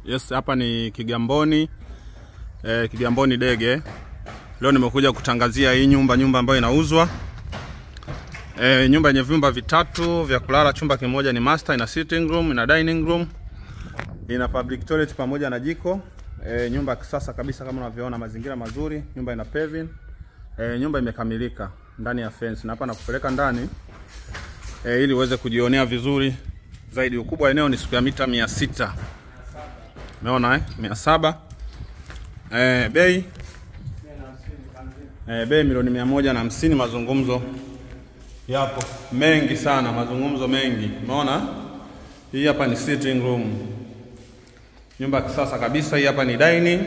Yes, hapa ni Kigamboni eh, Kigamboni Dege. Leo nimekuja kutangazia hii nyumba, nyumba ambayo inauzwa eh, nyumba yenye vyumba vitatu vya kulala. Chumba kimoja ni master, ina sitting room, ina dining room, ina public toilet pamoja na jiko eh, nyumba ya kisasa kabisa kama unavyoona, mazingira mazuri, nyumba ina paving eh, nyumba imekamilika ndani ya fence, na hapa nakupeleka ndani eh, ili uweze kujionea vizuri zaidi. Ukubwa wa eneo ni square mita mia sita umeona eh? mia saba eh, bei eh, bei milioni mia moja na hamsini. Mazungumzo yapo mengi sana, mazungumzo mengi. Umeona hii hapa ni sitting room, nyumba ya kisasa kabisa. Hii hapa ni dining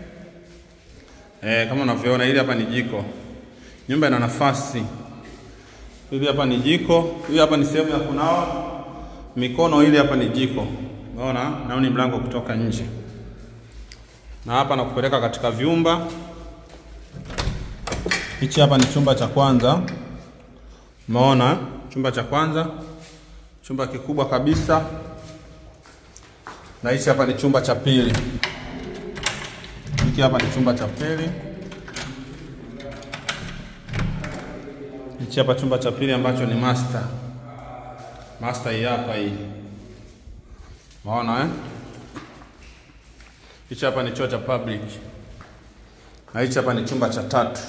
eh, kama unavyoona. Hili hapa ni jiko, nyumba ina nafasi. Hili hapa ni jiko, hii hapa ni sehemu ya kunawa mikono. Hili hapa ni jiko, umeona, nao ni mlango kutoka nje, na hapa nakupeleka katika vyumba. Hichi hapa ni chumba cha kwanza, umeona, chumba cha kwanza, chumba kikubwa kabisa, na hichi hapa ni chumba cha pili. Hiki hapa ni chumba cha pili. Hichi hapa chumba cha pili ambacho ni master. Master hii hapa hii. Unaona eh? Hichi hapa ni choo cha public. Na hichi hapa ni chumba cha tatu.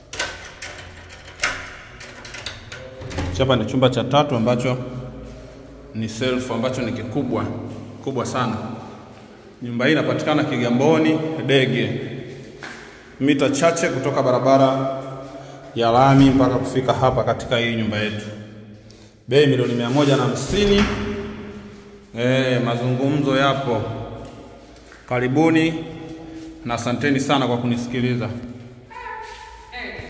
Hichi hapa ni chumba cha tatu ambacho ni self ambacho ni kikubwa kubwa sana. Nyumba hii inapatikana Kigamboni Dege, mita chache kutoka barabara ya lami mpaka kufika hapa katika hii nyumba yetu. Bei milioni mia moja na hamsini. E, mazungumzo yapo. Karibuni na asanteni sana kwa kunisikiliza.